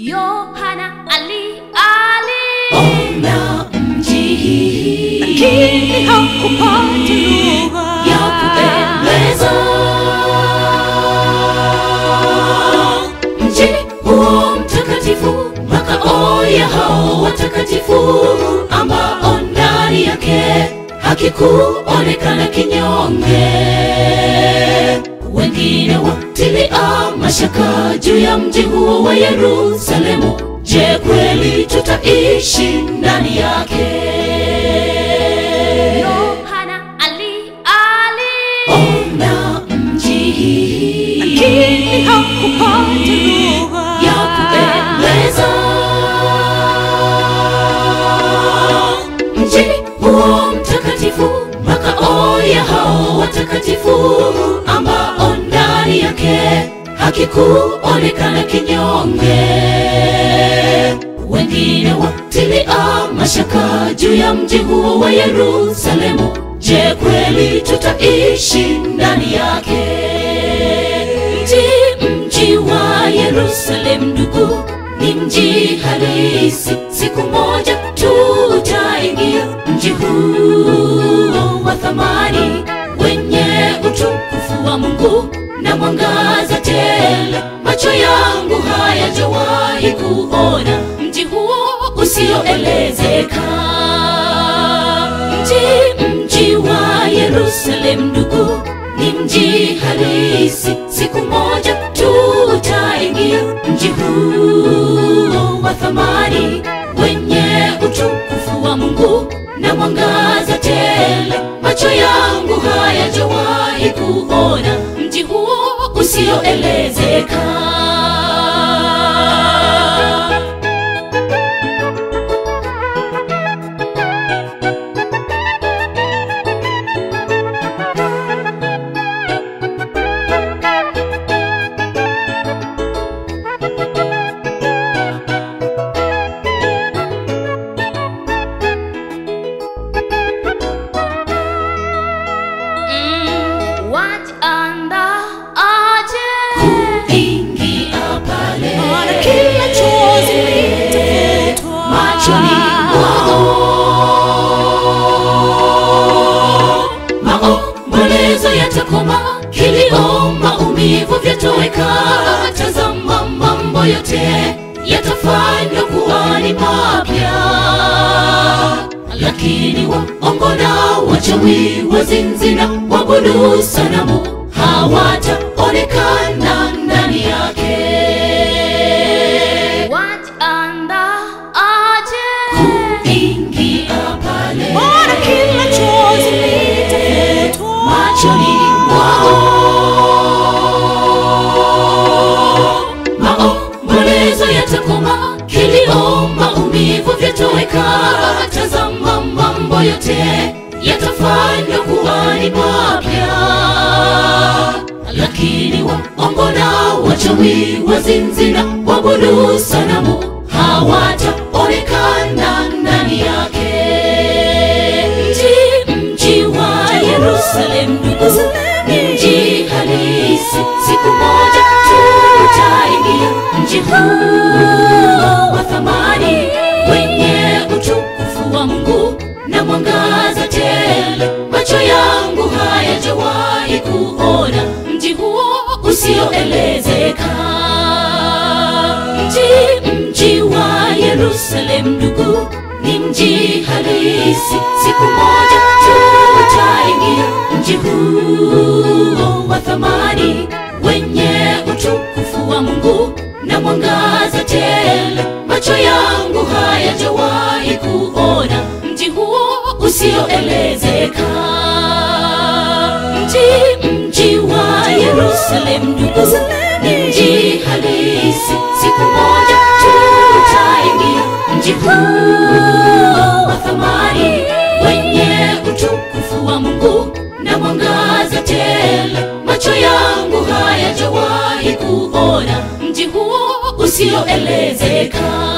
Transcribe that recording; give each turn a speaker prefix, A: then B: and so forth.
A: Yohana ali ali
B: ona mji
A: lakini hakupata lugha
B: ya kupendeza mji huo mtakatifu makao ya hao watakatifu ambao ndani yake hakikuonekana kinyonge wengine watilia mashaka juu ya mji huo wa yerusalemu je kweli tutaishi ndani yake
A: Yohana ali ali
B: ona mji
A: lakini hakupata lugha
B: ya kupendeza mji huo mtakatifu makao ya hao watakatifu ambao ndani yake hakikuonekana kinyonge wengine watilia mashaka juu ya mji huo wa yerusalemu je kweli tutaishi ndani yake mji mji wa yerusalem ndugu ni mji halisi siku moja tutaingia mji huo wa thamani wenye utukufu wa mungu na mwangaza tele macho yangu hayajawahi kuona mji huo usioelezeka mji mji wa yerusalem ndugu ni mji halisi siku moja tutaingia mji huo wa thamani wenye utukufu wa mungu na mwangaza tele macho yangu hayajawahi kuona mji huo usioelezeka
A: Mm, wataanda aje
B: kuingia pale
A: Maana kila chozi litafutwa
B: machoni mwao maombolezo yatakoma kilio maumivu vyatoweka tazama mambo yote yatafanywa kuwa ni mapya lakini waongo na wachawi wazinzi na wabudu sanamu hawataonekana ndani yake
A: wataanda aje
B: kuingia pale
A: Maana kila chozi litafutwa
B: machoni mwao maombolezo yatakoma kilio maumivu vyatoweka tazama mambo yote yatafanywa kuwa ni mapya lakini waongo na wachawi wazinzi na wabudu sanamu hawataonekana ndani yake mji mji wa yerusalem ndugu ni mji halisi siku moja tutaingia mji huu wa thamani wenye utukufu wa mungu na mwangaza tele macho yangu hayajawahi kuona mji huo usioelezeka mji mji wa yerusalem ndugu ni mji halisi siku moja tutaingia mji huo wa thamani wenye utukufu wa mungu na mwangaza tele macho yangu hayajawahi kuona mji huo usioelezeka mji mji wa yerusalem ndugu ni mji halisi siku moja tutaingia mji huu wa thamani wenye utukufu wa mungu na mwangaza tele macho yangu hayajawahi kuona mji huo usioelezeka